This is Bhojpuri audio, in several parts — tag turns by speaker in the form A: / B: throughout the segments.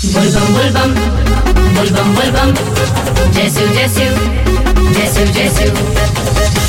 A: Bulbam bulbam, bulbam bulbam, Jesu Jesu, Jesu Jesu.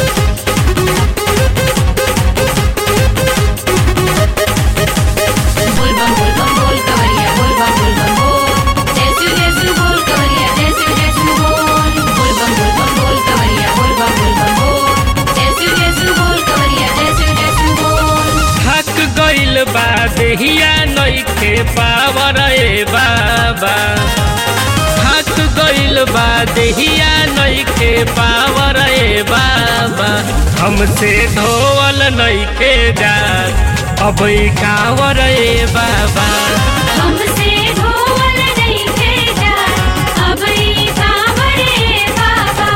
A: Bulbam bulbam bol kavariya, bulbam bulbam bol, Jesu Jesu bol kavariya, Jesu Jesu bol. Bulbam bulbam bol kavariya, bulbam bulbam bol, Jesu Jesu bol kavariya, Jesu Jesu bol.
B: थक गइल बा देहिया नइखे पावर ए बाबा थक गइल बा देहिया नइखे पावर ए बाबा हमसे धोवल नइखे जात अब ई कावर ए बाबा
A: हमसे धोवल नहीं भेजा अब ई कांवरे बाबा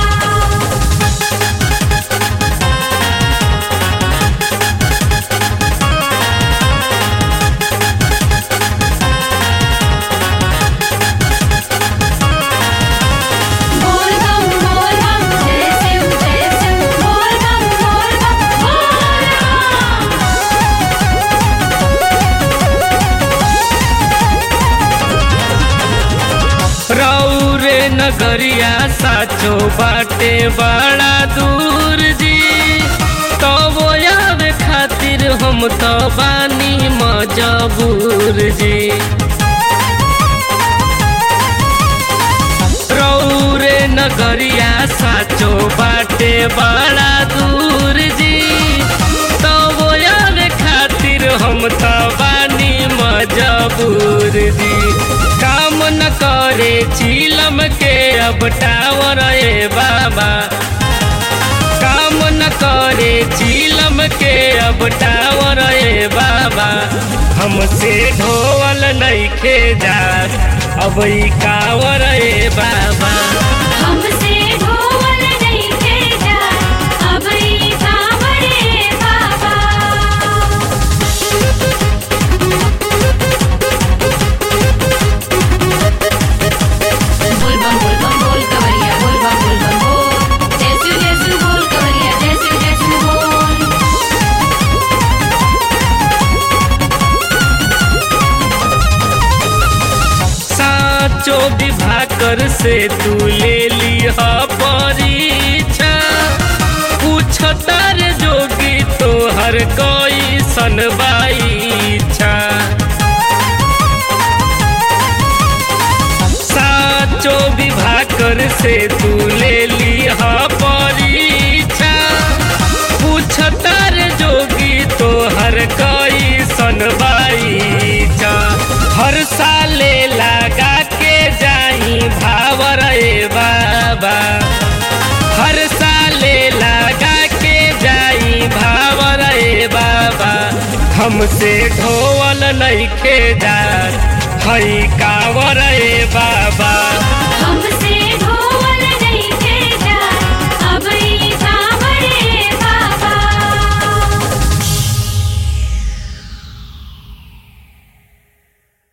A: बोल बम बोल बम जय शिव जय शिव बोल बम बोल बम बोल बम
B: रौरे नगरिया साचो बाटे बड़ा दूर जी तो वो आवे खातिर हम तो बानी मजबूर जी रौरे नगरिया साचो बाटे बड़ा दूर जी तो वो आवे खातिर हम तो बानी मजबूर जी काम न करे चीलम के अब टावर ए बाबा काम न करे चीलम के अब टावर ए बाबा हमसे ढोवल नइखे जात अब ई कावर ए बाबा
A: हमसे धोवल नहीं भेजा अब ई कांवरे बाबा बुलबम बुलबम बोल कवरिया बुलबम बुलबम बोल जैसु जैसु बोल कवरिया जैसु जैसु बोल
B: साचो विभाकर से तू ले लिह परीक्षा पूछ तर जोगी तोहर कोई सनबाईछा साचो विभाकर से तू ले लिह परीक्षा पूछ तर जोगी तोहर कोई सनबाईछा हर साले लगा के जाई भावर ए बाबा हर साले लगा के जाई भावर ए बाबा हमसे ढोवल नइखे जात हई कावर ए बाबा